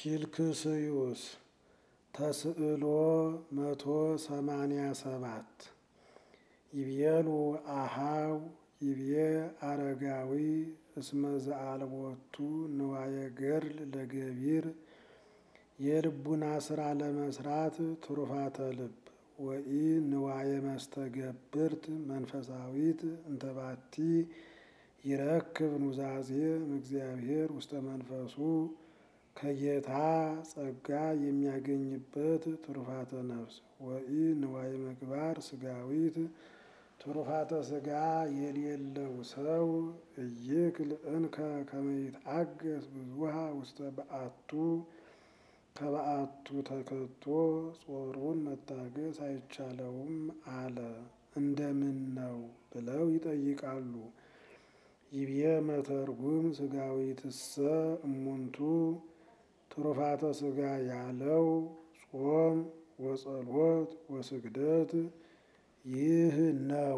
ፊልክስዩስ ተስዕሎ መቶ ሰማንያ ሰባት ይቤሉ አሃው ይቤ አረጋዊ እስመ ዘአልቦቱ ንዋየ ገድል ለገቢር የልቡና ስራ ለመስራት ትሩፋተ ልብ ወኢ ንዋየ መስተገብርት መንፈሳዊት እንተባቲ ይረክብ ኑዛዜ እምእግዚአብሔር ውስተ መንፈሱ ከጌታ ጸጋ የሚያገኝበት ትሩፋተ ነፍስ ወኢ ንዋየ ምግባር ስጋዊት ትሩፋተ ስጋ የሌለው ሰው እይክል እንከ ከመ ይትአገስ ብዙሃ ውስተ በአቱ ከበአቱ ተከቶ ጾሩን መታገስ አይቻለውም አለ። እንደምን ነው ብለው ይጠይቃሉ። ይቤ መተርጉም ስጋዊትሰ እሙንቱ ትሩፋተ ስጋ ያለው ጾም ወጸሎት ወስግደት ይህ ነው።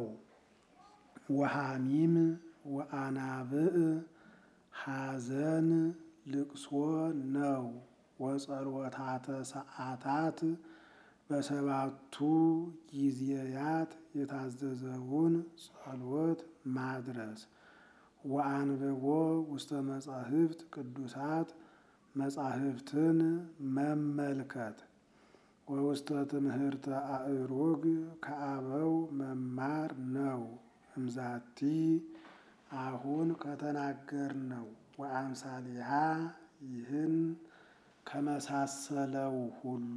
ወሐሚም ወአናብዕ ሐዘን ልቅሶ ነው። ወጸሎታተ ሰዓታት በሰባቱ ጊዜያት የታዘዘውን ጸሎት ማድረስ ወአንብቦ ውስተ መጻሕፍት ቅዱሳት መጻሕፍትን መመልከት ወውስተ ትምህርተ አእሩግ ከአበው መማር ነው። እምዛቲ አሁን ከተናገርነው ወአምሳሊሃ ይህን ከመሳሰለው ሁሉ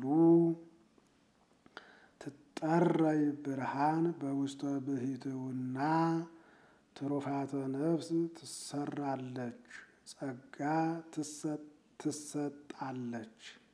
ትጠረይ ብርሃን በውስተ ብሂትውና ትሩፋተ ነፍስ ትሰራለች፣ ጸጋ ትሰጣለች።